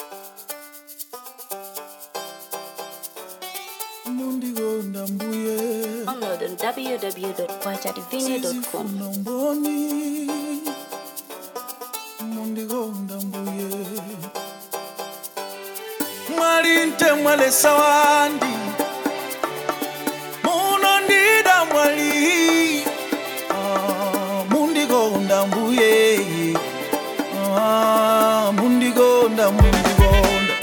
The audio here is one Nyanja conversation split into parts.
mundigonda mbuye Download on www.kwachadivine.com. sizifuna mboni mundigonda mbuye mwalinte mwalesa wandi munondida mwali Ah, mundigonda mbuye Ah, mundigonda mundigonda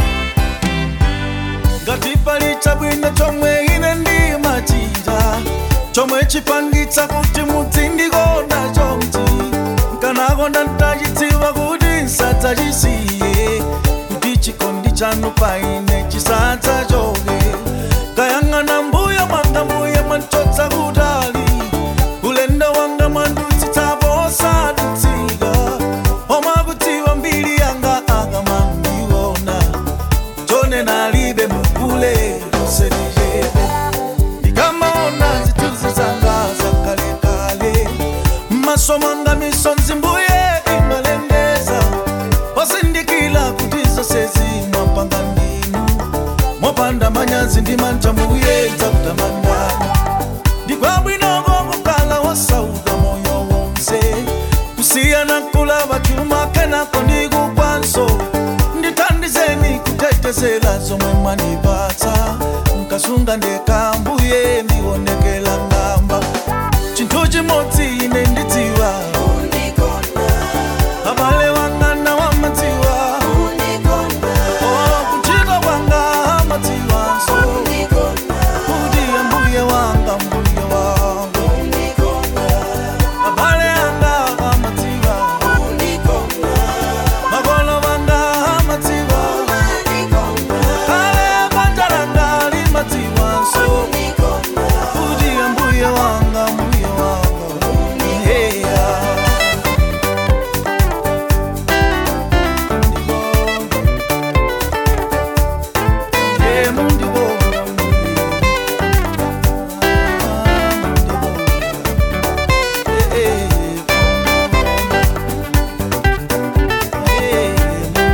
ngati pali chabwino chomwe ine ndimachita chomwe chipangitsa kuti mudzindikonda chomchi nkanakonda ndachidziwa kuti nsadzachisiye kuti chikondi chanu paine chisadzachoke kayang'ana mbuya mwanga mbuya mwachotsa kutali ulendo wanga mwandutsitsapo osadutsika omakudziwa mbiri yanga akamandiona tone nalibe mukule usenijepe ndikamaona zituzi zanga zakalekale mmaso mwanga misonzi mbuye imalengeza osindikila kuti zose zimwapanga ndinu mwapanda manyazi ndi manja mbuye dzakutamandani ndikwabwinoko kukala wasauka moyo wonse kusiyana kulava chuma kenako ndikukwanso ndithandizeni kutetezela zomwe mwanipatsa nkasunga ndeka mbuye ndionekela ngamba chinthu chimodzi ine ndidziwa abale wangana wamadziwa Oh, kuchita kwanga amadziwanso kuti ambuye wanga mbuye wanga abale anga amadziwa makolo vanga amadziwa kale banja langa limadziwanso kuti ambuye wanga mbuye wanga heya Yeah, mundibonga, mundibonga. Eh, eh,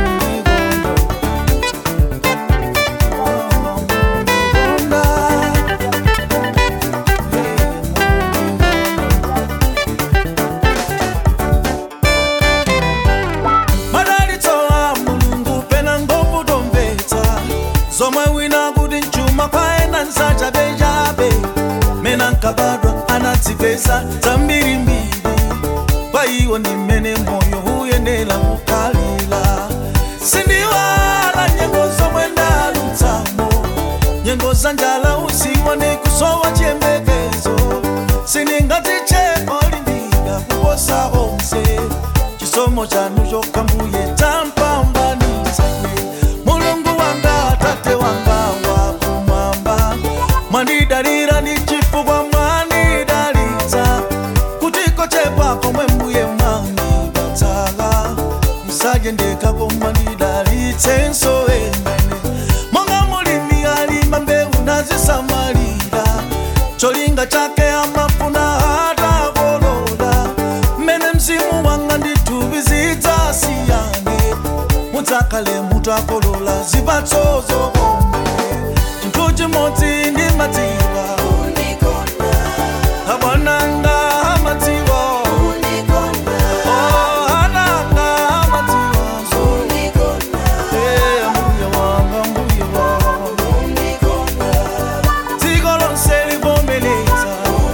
madalitsowa mulungu pena ngovu tomvetsa zomwe wina kuti mchuma kwaena nsachabechabe mena nkabadwa anadzipesa zambirimbiri kwa iwo ndi mmene moyo uyenera kukhalira sindiwala nyengo zomwe ndalutsamo nyengo za njala usiwa ni kusowa chiyembekezo siningatiche olimbika kuposa onse chisomo chanu chokha mbuye champambanitsane mulungu wanga tate wanga wakumwamba mwandidalira ndi chifukwa mwanidalitsa kutiko chepa komwe mbuye mwanipatsala musajendeka komwandidalitsenso emene monga mulimi alima mbewu nazisamalira cholinga chake amafuna atakolola mmene mzimu wanga ndithupi zidzasiyane mudzakale mutakolola zipatso zokoma chinthu chimodzi ndimadziwa abwananga amadziwa Oh, ananga amadziwanso Eh, mbuye wanga mbuye wanga dziko lonse livomereza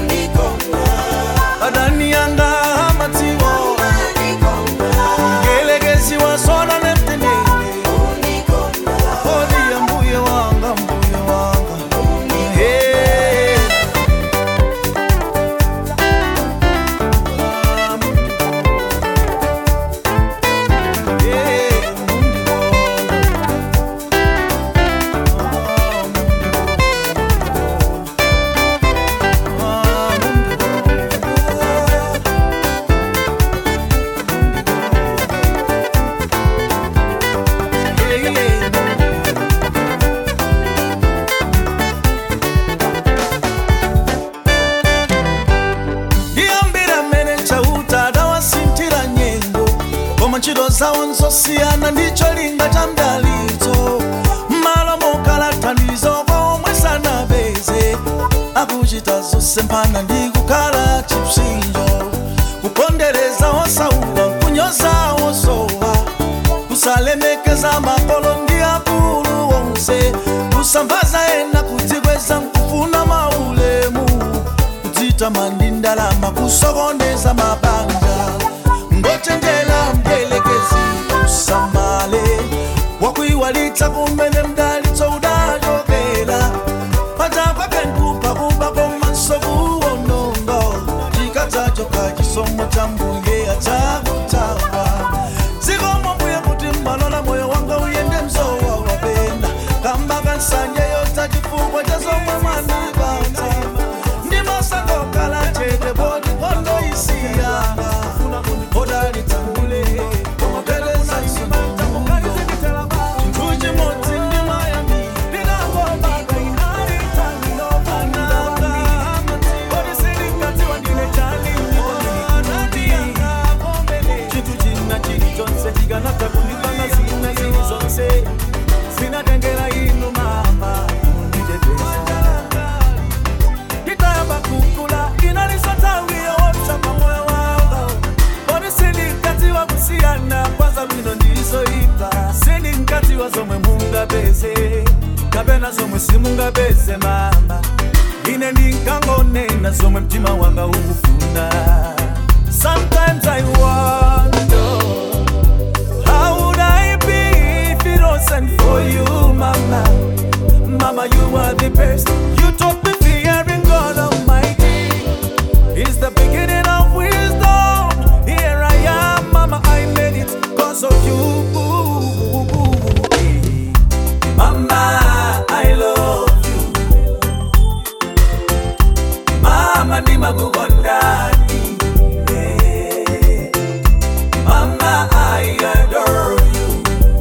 adani yanga amadziwa ngelekezi wasona nemtendere kodi ya mbuye wanga mbuye wanga Hey. Yeah, ndiyambira mmene chauta adawasinthira nyengo koma ntchito zawo nzosiyana ndicho linga cha mdali kusempana ndikukhala chipsinjo kupondereza osauka kunyoza osowa kusalemekeza makolo ndi akulu wonse kusambaza ena kudzikweza nkufuna maulemu kudzitama ndi ndalama kusokondeza mabanja ngochenjera mdelekezi usamale wakuiwalitsa kumene mdalitso udachokera pachakwa kenkupa kuba komanso kuwononga chikadzachoka chisomo cha mbuye achakutawa zikomo mbuye kuti mmalola moyo wanga uyende mzowa wapenda kamba kansanje yota chifukwa cha zomwe mwanipatsa ndimasakokala chete bodi kondo isiyanga odalitangule komotereza isunuyo chinthu chimodzi ndimayami ndinangobaka chinthu china chilichonse chikanatha kundipanga zina zili zonse zinatengera inu mama kunditeteza nditayamba kukula inalisotawiyo wotsapa moyo wanga kodi sindinkadziwa kusiyana kwanza bwino ndizoipa sindinkadziwa zomwe mungapeze kapena zomwe simungapeze mama ine ndinkangonena zomwe mtima wanga ukufuna sometimes i wonder how would i be if it wasn't for you mama Mama, you are the best. You taught me fearing God Almighty. Is the beginning of wisdom. Here I am, Mama. I made it because of you. Mama, I love you. Mama, ni magugondani. Yeah. Mama, I adore you.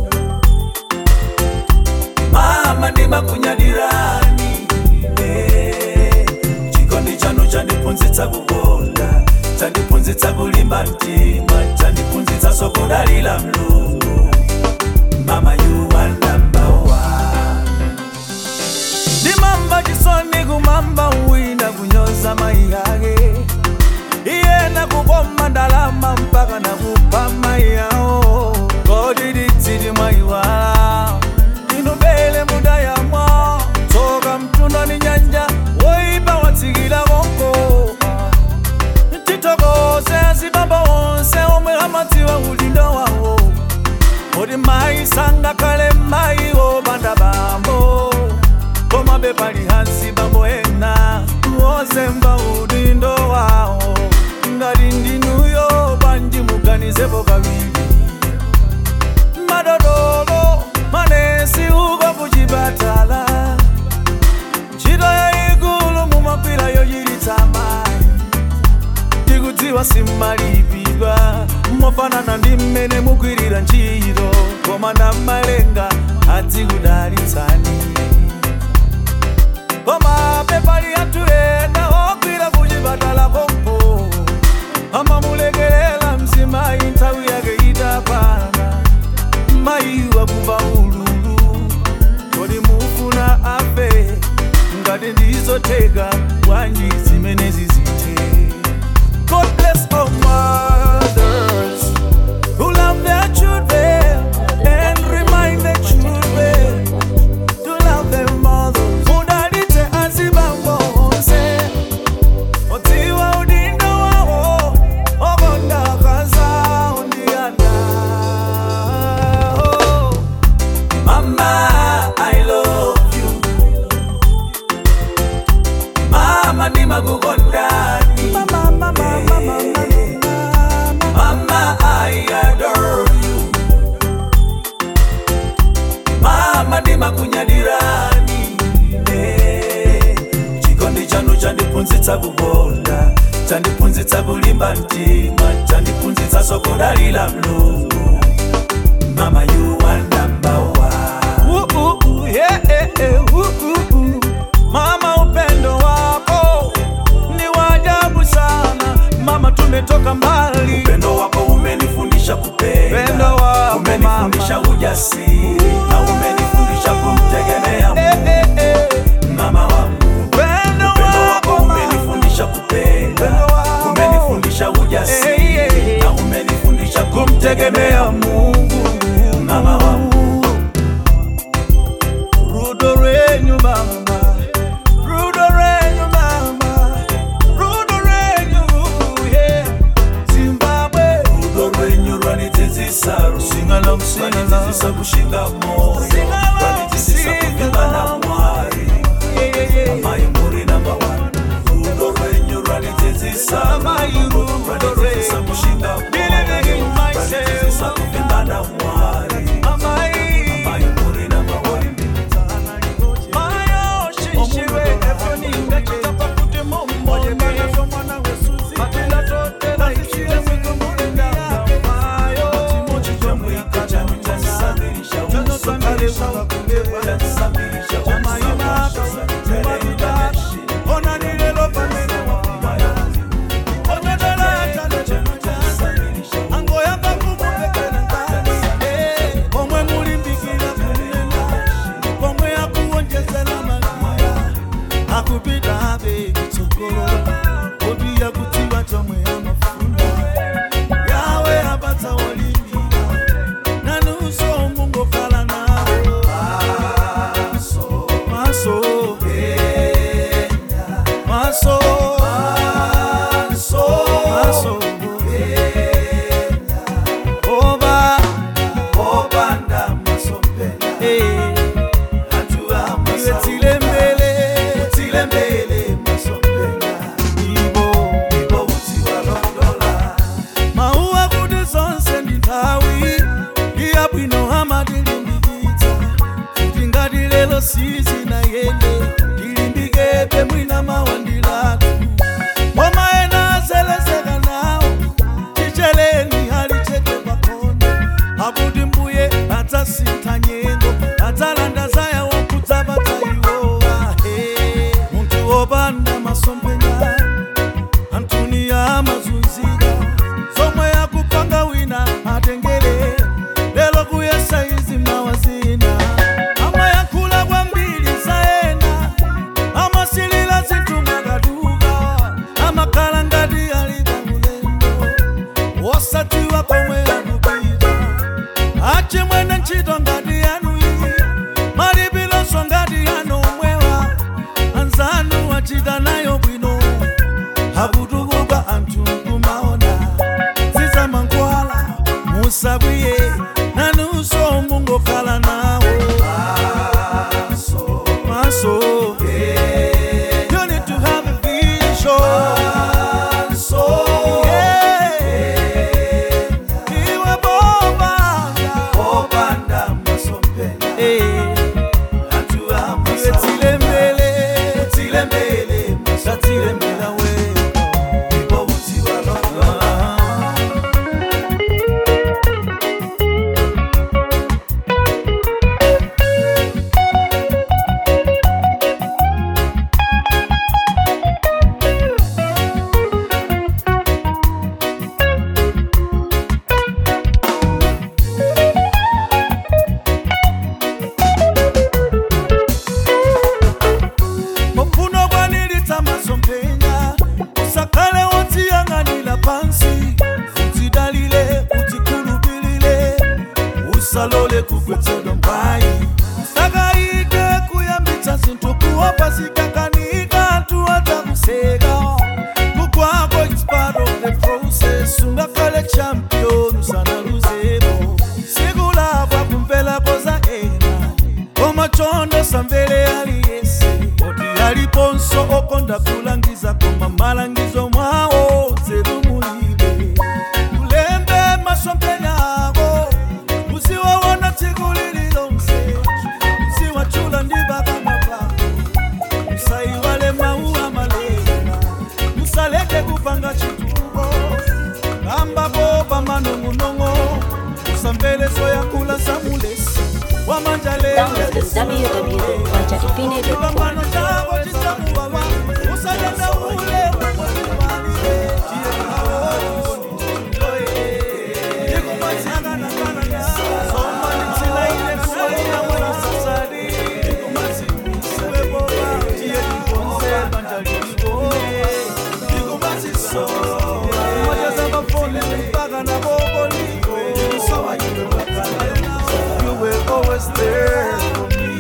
mama ndimakunyadirani eh. chikondi chanu chandiphunzitsa kukonda chandiphunzitsa kulimba mtima chandiphunzitsa sokudalila mlungu mama you are number one ndimamba chisoni kumamba wina kunyoza mai yake iyena kukoma ndalama mpaka nakupa mai yawo kodiditsili mwaiwala inubele muda yamwa tsoka mtunda ni nyanja woipa watsikila konko titokoze azibaba wonse omwe amadziwa ulindo wawo kuti mayi sangakhale mayi wopanda bambo koma bepali hansi bambo ena wozemba udindo wawo ngati ndinuyo pandimuganizepo kawiri madodolo manesi uko kuchipatala ntchito yayikulu mumakwira yochiritsa mayi ndikudziwa simmalipidwa mofanana ndi mmene mugwirira ntchito koma ndamalenga adzikudalitsani koma pepali anthu ena ogwira kuchipatala kompo amamulekelela mzimayi nthawi yake itakwana mayi wakumva ululu kodi mufuna afe ngati ndizotheka bwanji zimene zizithe God bless all mothers who love their children and remind their children to love their mothers. Mudalite azibambo onse, otiwa udindo wawo, okonda kaza undiana. Oh, Mama, I love you. Mama ni magugondani. Mama, mama, mama, mama, mama, I adore you. Mama ni makunyadirani. Eh, Chikondi chanu chandiphunzitsa kukonda, chandiphunzitsa kulimba mtima, chandiphunzitsa sokudalila mlungu. Mama, you are number one. Ooh, ooh, ooh, yeah, yeah, yeah, ooh, ooh, ooh. Mama, upendo wako ni wa ajabu sana. Mama, tumetoka mbali. upendo wako umenifundisha kupenda Upendo wako, umenifundisha mama. ujasiri na umenifundisha kumtegemea Eh, Mungu eh, eh. mama wangu Upendo upendo wako wako, mama. umenifundisha tegemea Mungu mama wangu Rudo renyu mama, rudo renyu mama, rudo renyu yeah. Zimbabwe, rudo rwenyu rwanitedzisa Sing-along, sing-along. rwanitedzisa kushinga moyo Sing-along, rwanitedzisa kuvimbana sing-along. mwari yeah, yeah, yeah. mai muri namba one rudo rwenyu rwanitedzisa Amai rudo rwanitedzisa renyu. kushinga Believing in moyo myself. rwanitedzisa kuvimbana mwari Amai, mai muri namba one mayo shishiwe, efoninga chitapa kuti mombone. Matila totela ichile mwiko mulinda. Mayo, chimochi chomwika chamutasa. Chanotsangalesa kulewa. Chamaima, chimaruda. Ona nilelo pamene wapima. Onyedela atano chamutasa. Angoyamba kumupekela ndani. Eh, omwe mulimbikira kunena. Omwe akuwonjezera magana. Akupita abe kutsogolo. Obiya kutiwa chomwe amafuna. Yawe apatsa olimbira. Nanuso mungokhala nawo. Maso, maso, maso, maso, oba, obanda masompela eh, hatua iwe masau tile mbele, tile mbele masompela ibo. ibo uti walondola Mauwa kuti zonse ndi nthawi iya bwino amatilimbikitsa kuti ngati lero sizinayende tilimbikebe mwina mawandilatu koma ena azelezeka nawo ticheleni alicheke pakona akuti mbuye adzasintha nyengo adzalanda zaya wakudzapatsa iwowa he munthu wopanda masomphenya antuni amazunzika zomwe akupanga wina atengere lelo kuyesa izi mawazina amayankhula kwambiri zaena amasilira zinthu mwakaduka amakhala ngati ali pamulendo wosatiwa komwe akupita achimwene ntchito ngati yanu iyi malipilonso ngati yanu omwewa anzanu achita nayo bwino akutukuka anthu kumaona zizamankhwala musakwiye nanunso mungokhala nawo maso you need to have a vision yeah. iwe bobanga obanda masompela eh. hatua iwe masau tile mbele tile mbele tatile mbela weko ibo uti walondola mupfuno kwanilitsa masomphenya usakhale wodziyang'anira pansi udzidalire udzikhulupirire usalole kugwetsedwa mbayi usakayike kuyambitsa zinthu kuopa zikakanika anthu adzakuseka kukwako it's part of the process ungakhale champion usanaluzero siku lapa kumvelako za ena koma chondo samvere aliyese oti aliponso okonda kulangiza koma malangizo mwawo dzeru mulibe kulembe masomphenya ako uziwawona tsiku lililonse uziwachula ndi bakama pako usaiwale mawu amalera musaleke kupanga chituko kambako pamanong'onong'o usamveleso yakula samulesi Download is www.quantatipine.com. chipambano chako chisakuwawa usadanda ule mpaka na boboliko always there for me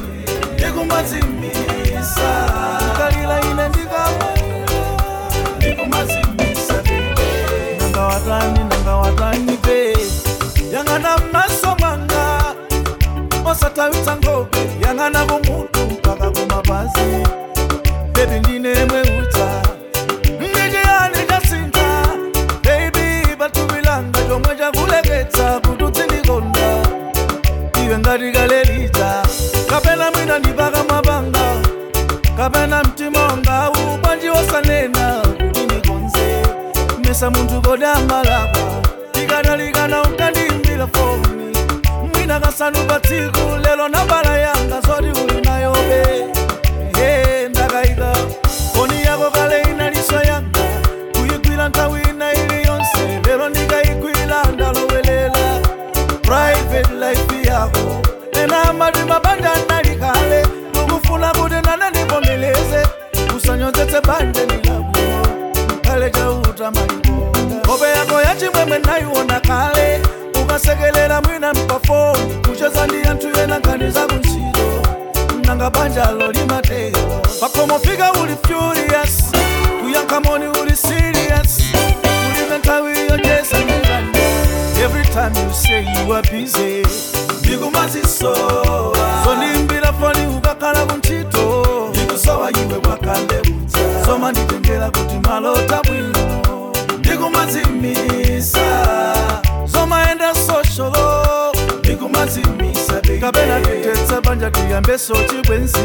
ndikumazimisa kalila ine ndikamalira ndikumazimisa baby nanga watani nanga watani be yang'ana mmaso mwanga osatawitsa nkhope yang'ana kumutu mpaka kumapazi bebi ndine mweuta ndichiyani chasinta bebi patuvilanga chomwe chakuleketsa kuti utsindikonda iwe ngati kalelita kapena mwina ndipaka mapanga kapena mtima wanga ukwanji wosanena kuti ndikonze mesa munthu kodamalapa tikadalikana unkandiimbira foni mwina kasanu pa tsiku lelo nambala yanga zoti uli nayobe Ehe, ndakayika foni yako kale inaliso yanga kuyigwira nthawi ina iliyonse lero ndikayigwira ndalowelela private life yako ena amati mabanja ndalikale ukufuna kuti nane ndivomeleze usanyozetse banje ndilabwino kale chauta malikonda kope yako yachimwemwe nayiona kale ukasekelera mwina mpafoni kucheza ndi anthu ena nkhani zakuntchito nanga banjalo limatero pakomofika uli furious kuyankha moni uli serious ulive nthawi yochesa ndingani every time you say you are busy ndikumazisowa zondimbira foni ukakhala kuntchito ndikusowa iwe wakaleuza soma nditengera kuti malota bwino ndikumazimisa zomaenda sosholo ndikumazimisa kapena titetsa banja tiyambeso chibwenzi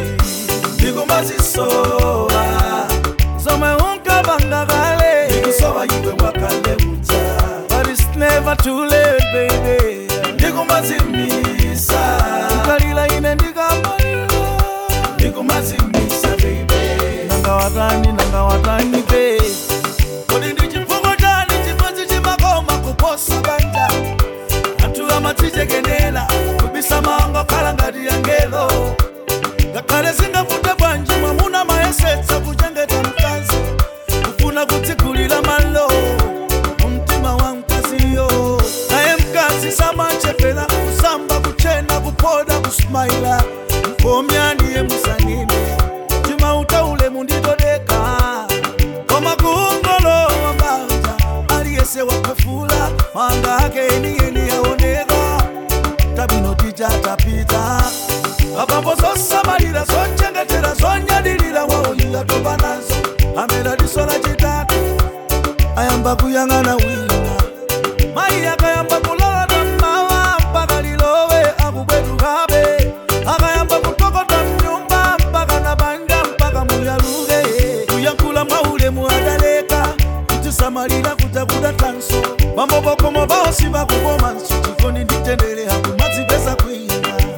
ndikumazisowa zomwe unkapanga kale ndikusowa iwe wakaleuza but it's never too late baby ndikumazimisa ukalila ine ndikamalira ndikumazimisa baby nanga watani nanga watani baby kodi ndi chifukwa chani chimodzi chimakoma kuposa banja anthu amatichekenera kubisa manga khala ngati yangelo ngakhale singafute bwanji mwamuna mayesetsa kuchengeta mkazi kufuna kutsigulira malo mumtima wa mkaziyo naye mkazi samachepera kusamba kuchena kupoda kusmaila mkomyaniye musanime timautaule munditodeka koma kuungolowa banja aliyese wakwefula manga ake eniyeni yaoneka tabwino tijatapita apapo zosamalira zochengetera zonyadilira waoyila toba nazo amera diso la chitatu ayamba kuyang'ana wina mayi akayamba kulala tammawa mpaka lilowe akubwetukabe akayamba kutokota mnyumba mpaka na banja mpaka muyaluke kuyankhula mwaulemu adaleka kutisamalira kuja kuda tanso mambo bokomo baosi bakukoma nso chikoni nditendere hakumadzipesa kwina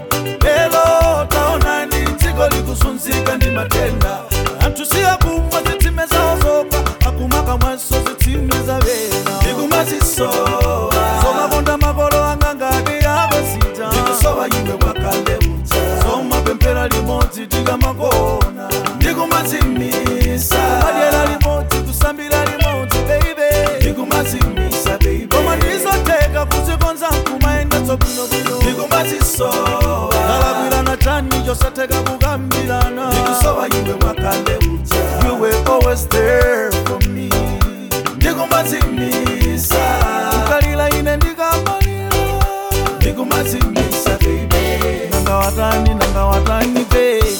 lelo taonani dziko likusunzika ndi matenda anthu siyakumwa zitsime zawo zopa akumaka mwanso zitsime zavena ndikumazisowa zomakonda makolo anga ngati akwezita ndikusowa iwe wakaleuza zomapemphera limodzi tikamakona ndikumazimisa madyera limodzi kusambira limodzi baby ndikumazimisa baby koma ndizoteka kuzikonza kumaendetso bwinobwino ndikumazisowa kalakwirana chani chosatheka kukambirana ndikusowa iwe wakaleuza you were always there for me ndikumazimisa ukalila ine ndikamalira ndikumazimisa baby nanga watani nanga watani baby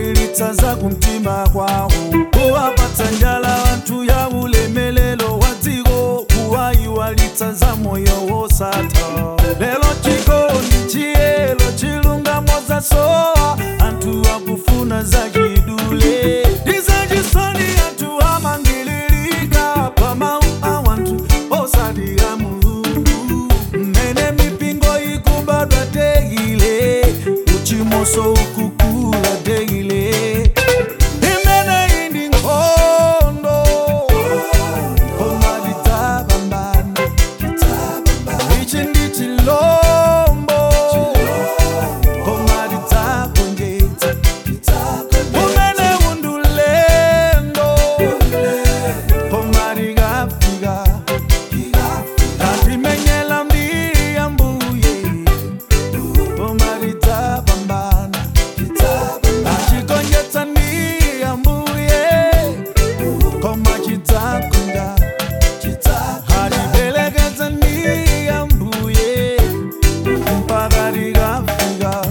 kukwilitsa za kumtima kwawo kuwapatsa njala wanthu ya ulemelelo wa dziko kuwayiwalitsa za moyo wosatha lero chikondi chiyelo chilungamo zasowa anthu akufuna za chidule ndizachisoni anthu amangililika pa mawu a wanthu osati a mulungu mmene mipingo ikubadwa deile uchimoso ukukula deile imene indi nkhondo koma lidzapambana ichi ndi chilombo koma lidzagonjetsa umene undulendo koma likafika katimenyela mbiri ya mbuye koma lidzapambana achigonjetsa ndi ya mbuye koma chidzagonja aliperekeza ndi ya mbuye mpaka likafika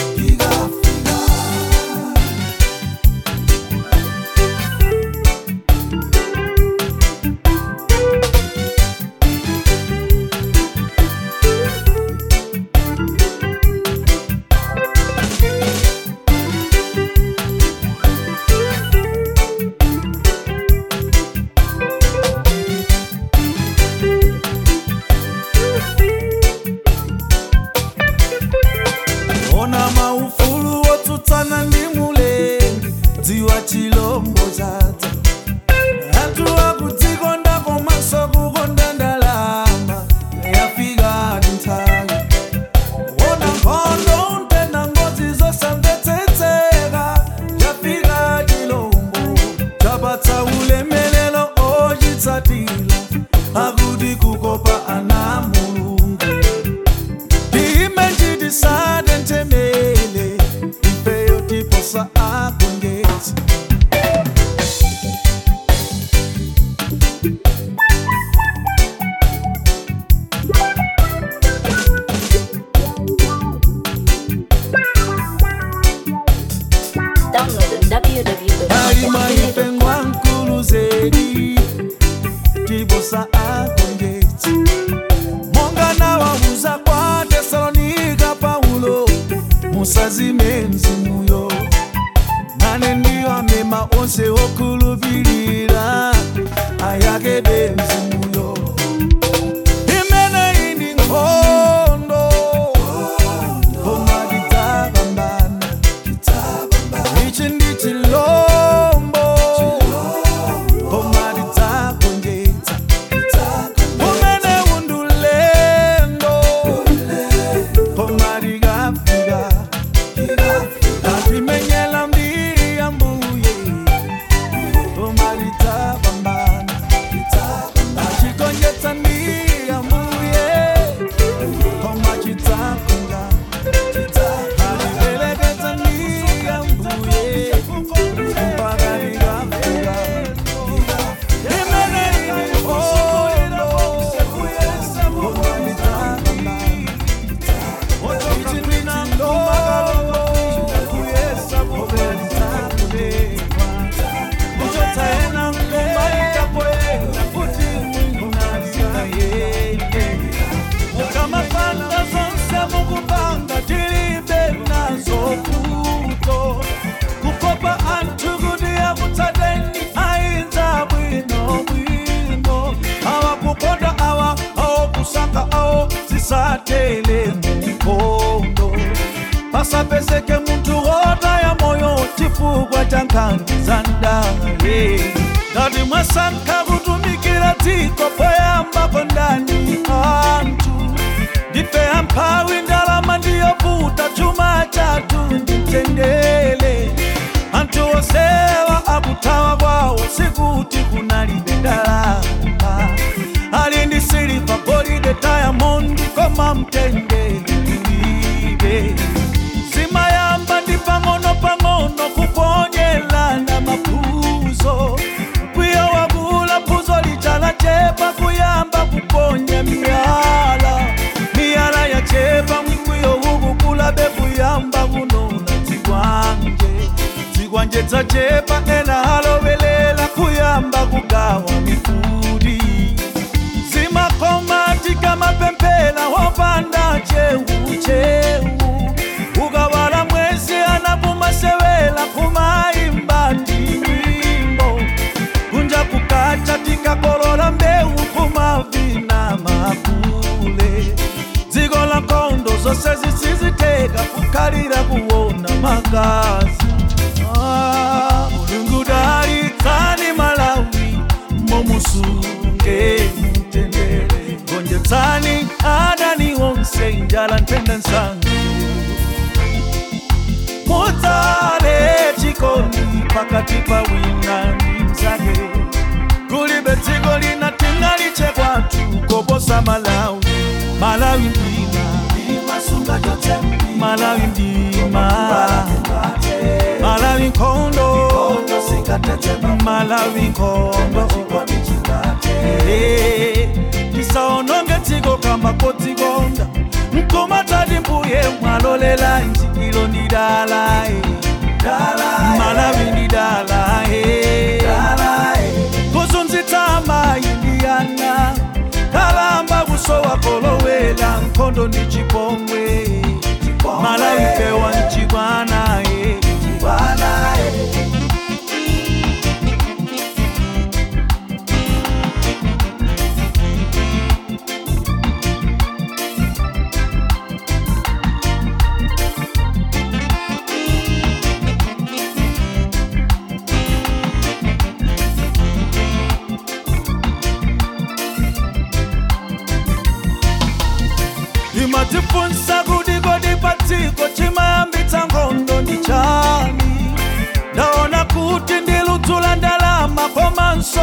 ona maufulu wotsutsana ndi mulengi dziwa chilombo chadza anthu akudzikonda komanso kukonda ndalama yafika nthawi ona nkhondo ntenda ngozi zosamvetsetseka yafika chilombo chapatsa ulemelelo ochitsatira akuti kukopa ana mulungu imenjidisade ntemele ifeyo tiposa agongetsi Download alima ife www.quanchadivine.com. nkwankulu zedi tiposa agongetsi monga nawawuza kwa tesalonika paulo musazime mzimuyo nane ndiyo amema onse okhulupirira ayakebe mzimuyo imene indi nkhondo koma lidzapambana ichi ndi chilombo koma lidzagonjetsa umene undulendo koma likafika katimenyela mbiri ya mbuye koma lidzapambana achigonjetsa ndi ya mbuye koma chidzagonja aliperekeza ndi ya mbuye mpaka likafika imene ili nkhondo koma lidzapambana kukopa anthu kuti akutsadeni ayinza bwino bwino awakukonda awa awokusaka awo zisatele mkondo pasapezeke munthu wotaya moyo chifukwa cha nkhani za ndale ngati mwasankha kutumikira dziko poyamba kondani anthu ndife amphawi ndalama ndiyovuta chuma chathu ndi mtendere anthu osewa akuthawa kwawo sikuti kunalibe ndalama ali ndi siliva golide diamond koma mtendere kulibe zimayamba ndi pang'ono-pang'ono kuponyelana maphuzo kwiyo wakula phuzo lichala chepa kuyamba kuponya miyala miyala yachepa mkwiyo ukukula bekuyamba kunona dzikwanje manje dzachepa ena halovelela kuyamba kugawa mifudi zimakomatika mapempela hopanda cheucheu ukawala mwezi anapumasewela kumaimba tiwimbo kunja kukacha tikakolola mbeu kumavina makule dziko la nkondo zose zisiziteka kukhalira kuona magazi Ah, mulungu dalitsani malawi momusunge mtendere gonjetsani adani onse njala ntende nsangu mutsale chikondi pakati pa wina ndi mzake kulibe dziko lina tingaliche kwathu koposa malawi malawi ndima malawi ndima malawi nkhondo malawi nkhondo Eh, tisaononge dziko kamba kodzikonda mkomatati mbuye mwalolela njikilo ndi dala eh. malawi ndi dala eh. kuzunzitsa amayi ndi ana kalamba kusowa kolowela nkhondo ndi chipongwe malawi pewa mchibwana eh. imatifunsa kuti kodi padziko chimayambitsa nkhondo ndi chani ndaona kuti ndi ludzu la ndalama komanso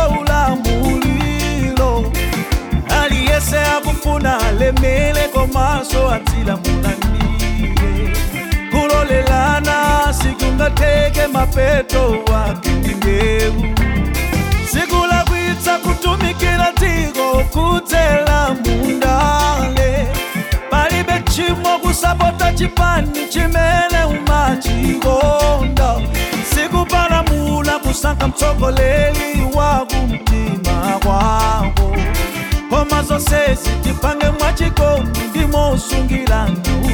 ulamuliro aliyese akufuna alemele komanso adzilamulire kulolelana sikungatheke mapeto wake ndi mbewu sikulakwitsa kutumikira dziko kudzera mundale palibe chimo kusapota chipani chimene umachikonda sikupalamula kusankha mtsogoleri wa kumtima kwako koma zonsezi tipange mwachikondi ndimosungira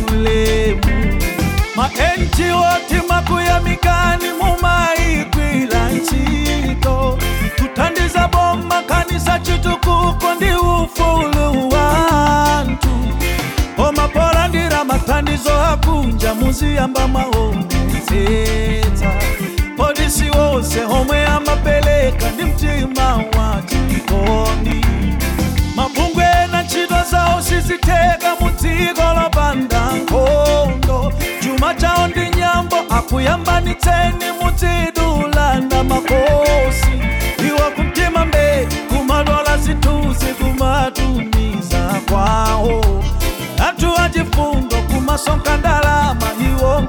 ulemu ma NGO timakuyamikani mumayigwira ntchito kuthandiza boma kanisa chitukuko ndi ufulu wanthu koma polandira mathandizo akunja muziyamba mwaonetsetsa polisi wonse omwe amapereka ndi mtima wa chikondi mabungwe na ntchito zawo sizitheka mu dziko lopanda nkhondo chuma chawo ndi nyambo akuyambanitseni mudzidulanda makosi iwo kumtima mbe kumalola zithunzi kumatumiza kwawo anthu achifundo kumasonka ndalama iwo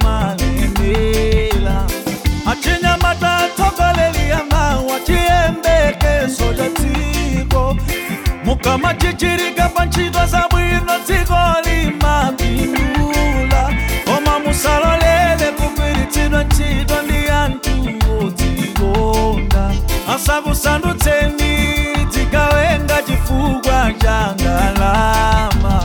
nkumalemela achinyamata atsogoleri amawa chiyembekezo cha dziko mukama chichirika pa ntchito zabwino dziko limapindula koma musalolele kugwiritsidwa ntchito ndi anthu odzikonda asakusandutseni dzigawenga chifukwa cha ndalama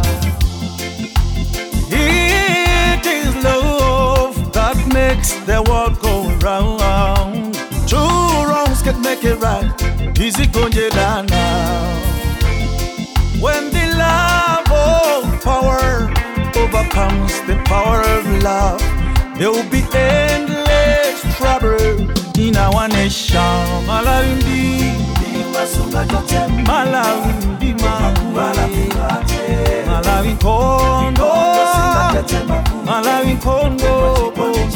It is love that makes the world go round. Two wrongs can make it right. Easy konjelana. When the love of power overcomes the power of love, there will be endless trouble in our nation. Malawi Malawi Malawi Kondo Malawi Kondo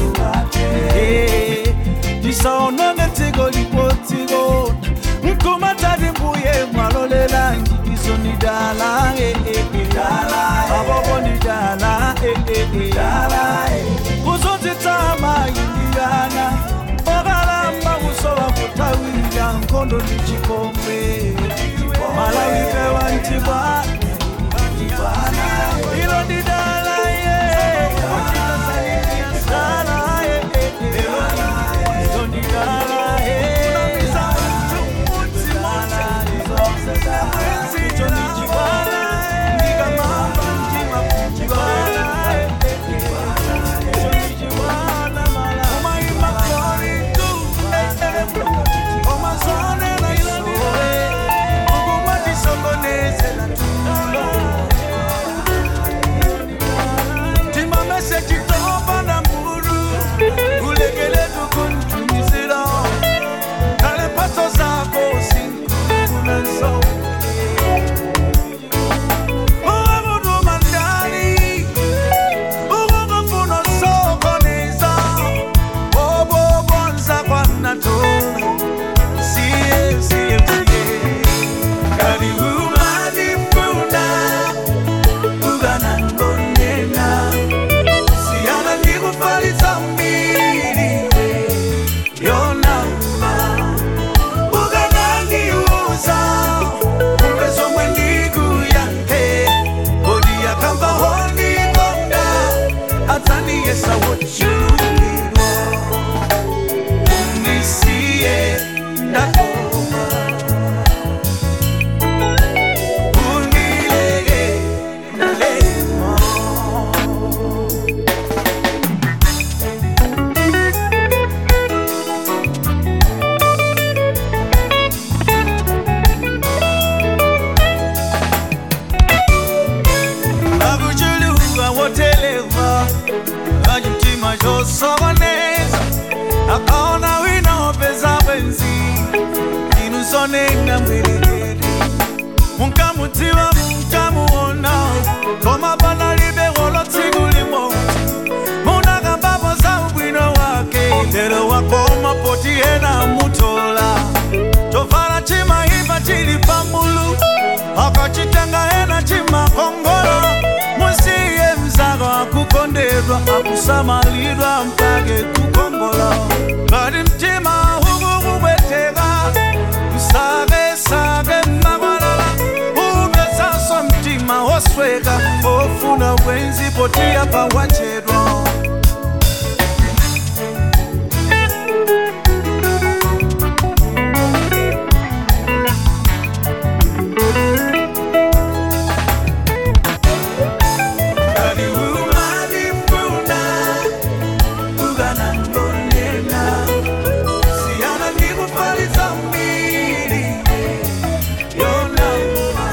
Eh, tisaonone dziko lipodziko mkumatati mbuye mwalolela njikiso ni dala eh, eh, eh. abobo ni dala eh, eh, eh. kuzunzitsa mayindiyana okalamba kusowa kutawira nkhondo ndi chikombe malawi pewa ntibwa ilo ndi dala ye dala ye akachitanga ena chimakongola musiye mzako akukondedwa akusamalidwa mpake kukongola ngati mtima ukukubweteka usake sake makwalala upezanso mtima osweka ofuna bwenzi potiya pawachedwa Kali umalifuna ukanangonena siyana ndikufalitsa mbiri yonama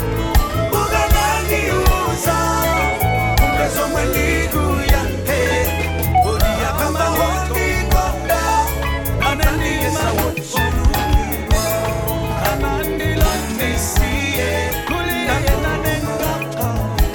ukanandiuza ungazomwe ndikuyahe uliyakamba hondikonda anandiyesa wochulukirwa anandilandisiye kuliyenanengaka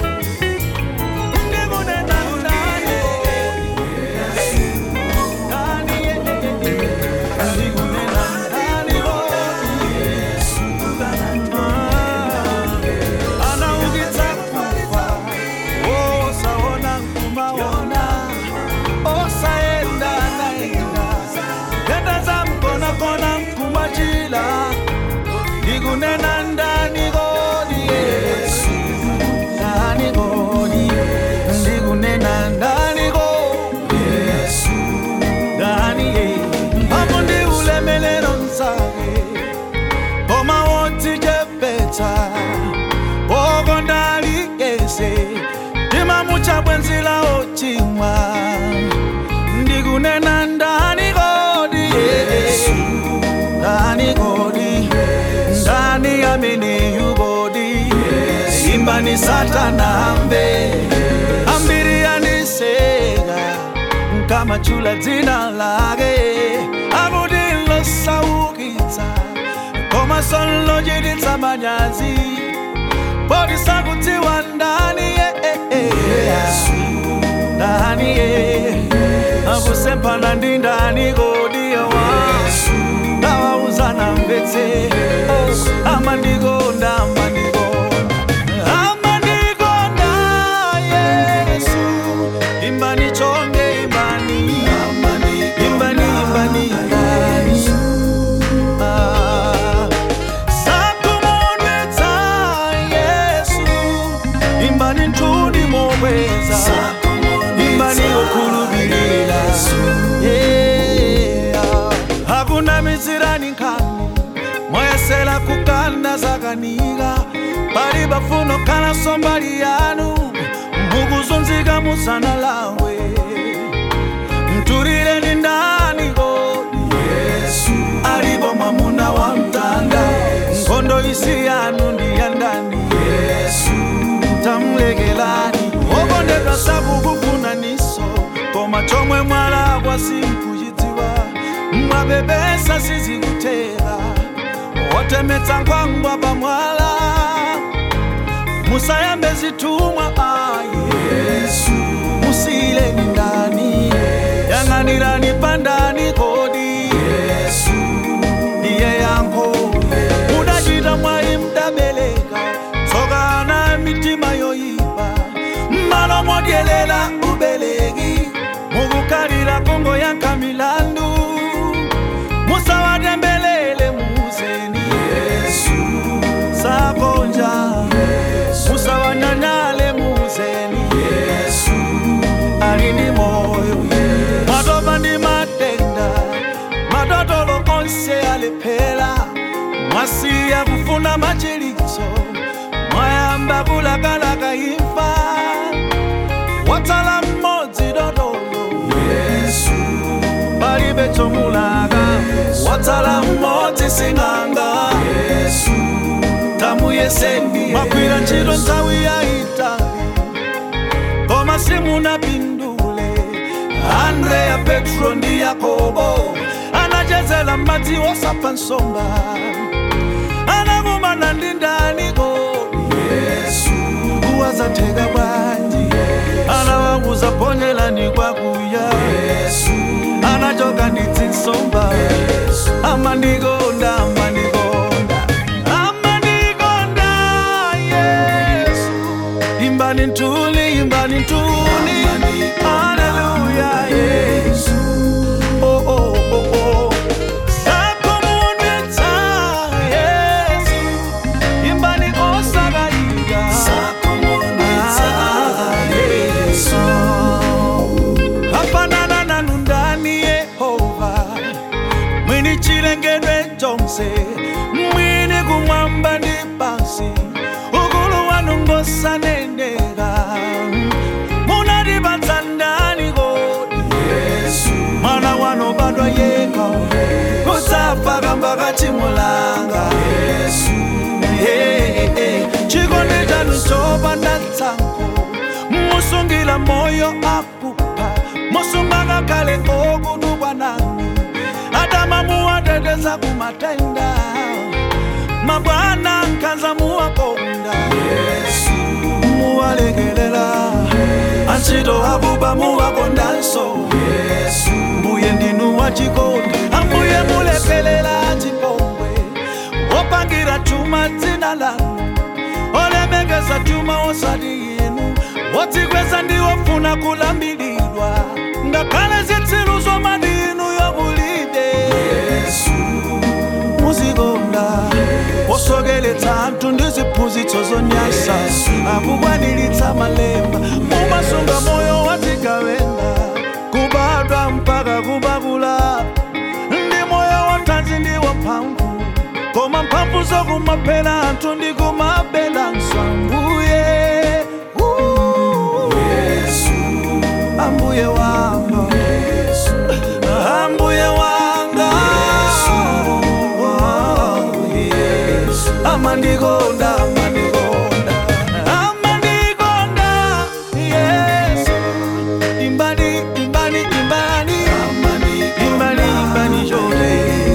Ndikunena ndani kodi Yesu ndani kodi ndikunena ndani kodi Yesu ndani ye hapo ndi ulemelero msake koma wodzichepetsa oko ndalikese ndimamucha bwenzi la ochimwa ndikunena ndani kodi Yesu ndani kodi ndani ameneyu kodi imbani satana ambe ambiri yaniseka nkamachula dzina lake akuti losaukitsa koma sonlochititsa manyazi poti sakudziwa ndani ye ndani ye akusemphana ndi ndani kodi yawa ndawauzana mbetse amandikonda amandikonda amandikonda yesu imbani chonge imbani imbani imbani imbani Ah, sakumonetsa yesu imbani nthundi mokweza imbani okhulupirira Yeah. hakuna mizirani nkhani moyesera kukanda zakanika pali bafuno khala sombali yanu mukuzunzika musana lawe mtulireni ndani kodi yesu alipo mwamuna wa mtanda nkhondo isi yanu ndi ya ndani yesu tamulekelani okondedwa sakukufunaniso koma chomwe mwalakwa sinkuchidziwa mwapepesa sizikutera wotemetsa nkhwangwa pamwala musayambe zitumwa ayi yesu musiyileni ndani yang'anirani pandani kodi yesu ndiye yankho mudachita mwayi mdabeleka tsokana mitima yoyipa mmalo modyelela ubeleki mukukalira kongo yankha milandu musawatembelele muzeni yesu sakonja musawanyanyale muzeni yesu ali ndi moyo matopa ndi matenda madotolo onse alephera mwasiya kufuna machilitso mwayamba kulakalaka imfa watsala mmodzi dotolo yesu palibe chomulaka watsala mmodzi sing'anga yesu tamuyeseni mwagwira ntchito nthawi yayitali koma simunapindule andreya petro ndi yakobo anachezera madzi osapha nsomba anakumana ndi ndani kodi yesu wazatheka bwanji anawawuza ponyelani kwakuya yesu anachoka ndi zinsomba amandikonda amandikonda amandikonda Hallelujah, Yesu. Oh, oh, oh, oh. Sakumunwetsa, Yesu. Imbani osagaliga. Ah, Yesu. Hafanana nanu ndani Yehova mwini chilengedwe chonse mwini kumwamba ndi pansi ukulu wanu ngosaneneka munatipatsa ndani kodi mwana wanu badwa yekha kusafa kamba kachimulanga chikondi chanu chopanda tsankho musungira moyo akupha musunga ngakhale okudubwa nanu adama muwateteza kumatenda mabwana nkhanza muwakonda muwalekelela antchito abuba muwakondanso mbuye ndinu wachikondi ambuye mulekelela chipongwe wopangira chuma dzina lanu olemekeza chuma osati yenu wodzikweza ndiwofuna kulambilidwa ngakhale zitsiru zomadinu yobulide muzikonda wosokeletsa anthu ndi ziphunzitso zonyasa akukwaniritsa malemba mumasunga moyo wadzigawenda kubadwa mpaka kubakula ndi moyo wathanzi ndi wamphamvu koma mphamvu zokumaphera anthu ndi kumabela mswambuye ambuye wanga ambuye wanga amandikonda amandikonda amandikonda yesu imbani imbani imbani imbani imbani chole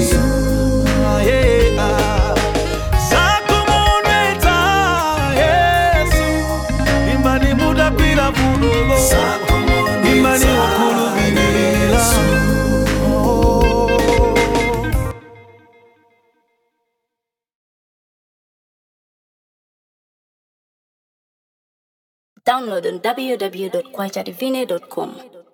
sakumunwetsa yesu imbani mudagwira vudulo imbani ukhulupirira Oh. Download on www.kwajadivine.com.